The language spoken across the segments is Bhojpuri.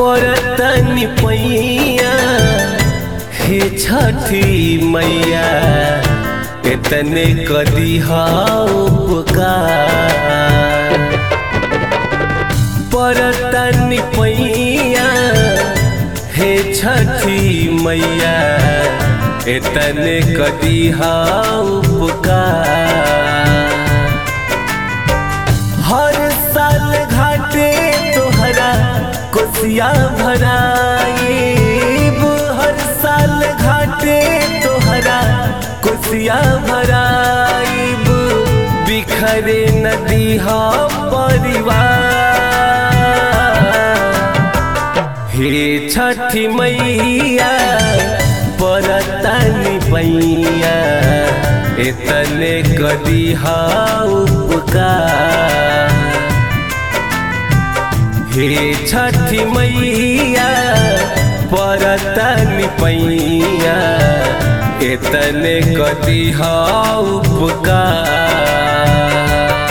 परतनी पैया हे छठी मैया इतने कदी उपकार परतनी पैया हे छठी मैया इतने कदी उपकार हर साल घाटे तोहरा कोसिया भराइब हर साल घाटे तोहरा कोसिया भराइब बिखरे नदी हा परिवार हे छठी मैया परतनी पैया इतने कदी उपकार हे छठी मैया परतनी पैया इतने कदी उपकार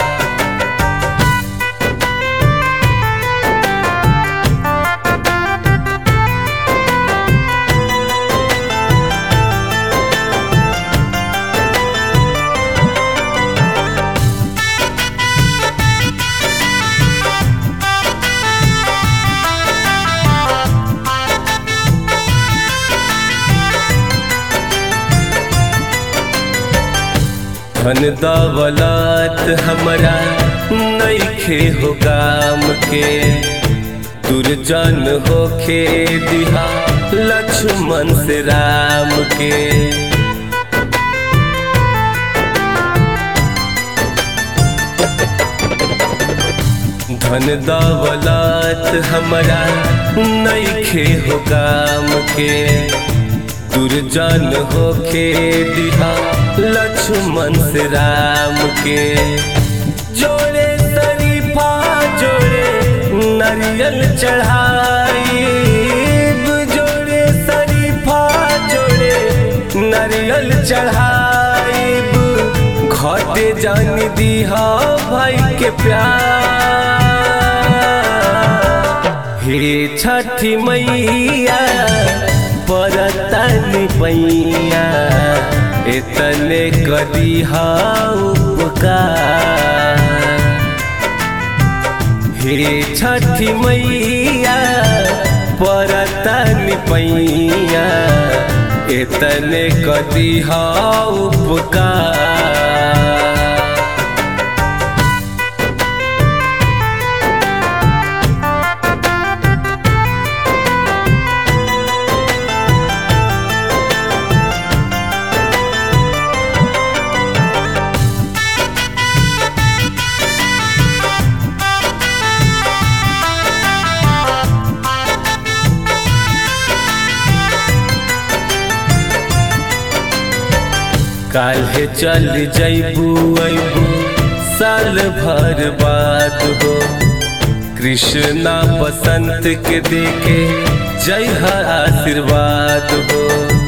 धन दौलत हमरा नईखे हो काम के दुर्जन होखे दिहा लक्ष्मण से राम के धन दौलत हमरा नईखे हो काम के दुर्जन होखे दिहा लक्ष्मण से राम के जोड़े शरीफा जोड़े नारियल चढ़ाई जोड़े शरीफा जोड़े नारियल चढ़ाई घटे जान दिहा भाई के प्यार हे छठी मैया परतनी पैया इतने कदी उपकार हे छठी मैया परतनी पैया इतने कदी उपकार काल्हे चल जैबू अबू साल भर बाद हो कृष्णा बसंत के देखे जय आशीर्वाद हो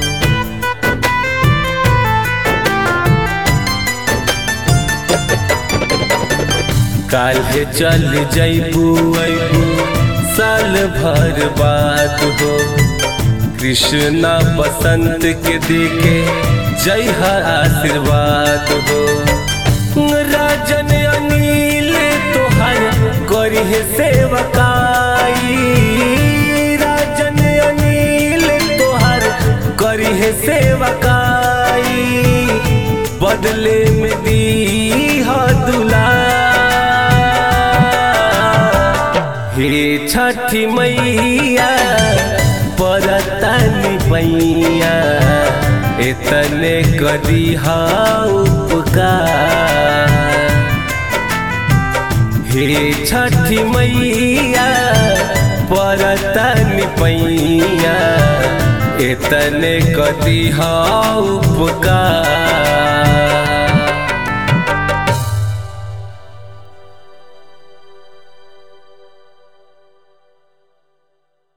काल्हे चल जैबू अबू साल भर बाद हो कृष्णा बसंत के देखे जय आशीर्वाद हो राजन अनिल तोहर करी सेवकाई राजन अनिल तोहर करी सेवकाई बदले में दी दुला हे छठी मैया परतनी पैया इतने कदी उपकार हे छठी मैया परतनी पैया इतने कदी उपकार